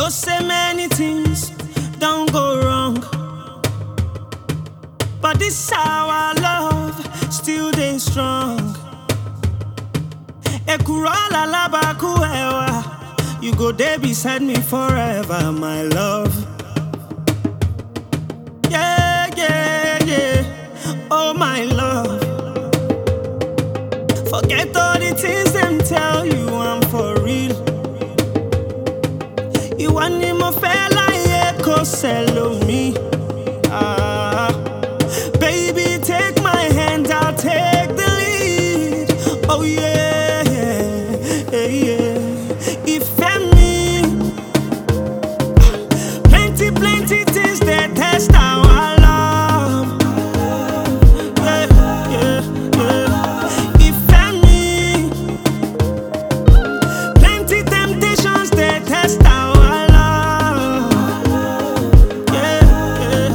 know say many things don't go wrong. But this our love still dey strong. Ekurala labaku ewa, you go there beside me forever, my love. Yeah, yeah, yeah, oh my love. Forget all the things them tell you I'm for real. Ìwọ ni mo fẹ́ láyé kó sẹ́lò mi. Ah, baby, take my hand, I'll take the lead. Oh yeah, yeah, yeah. Ìfẹ́ mi. Plenty, plenty things that test our love. Yeah, yeah, yeah. Ìfẹ́ mi. Plenty temptations they test our love. Yeah, yeah.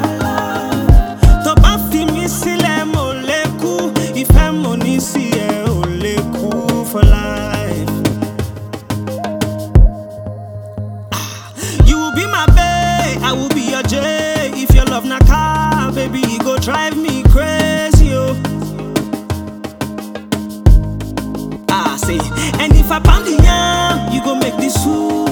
Tó bá fi mí sílẹ̀ mo lè kú, ìfẹ́ mo ní sí ẹ ò lè kú for life. You will be my babe, I will be your J. If your love na car, baby, it go drive me crazy, oh. Ah, say, and if I pound the yam, you go make this soup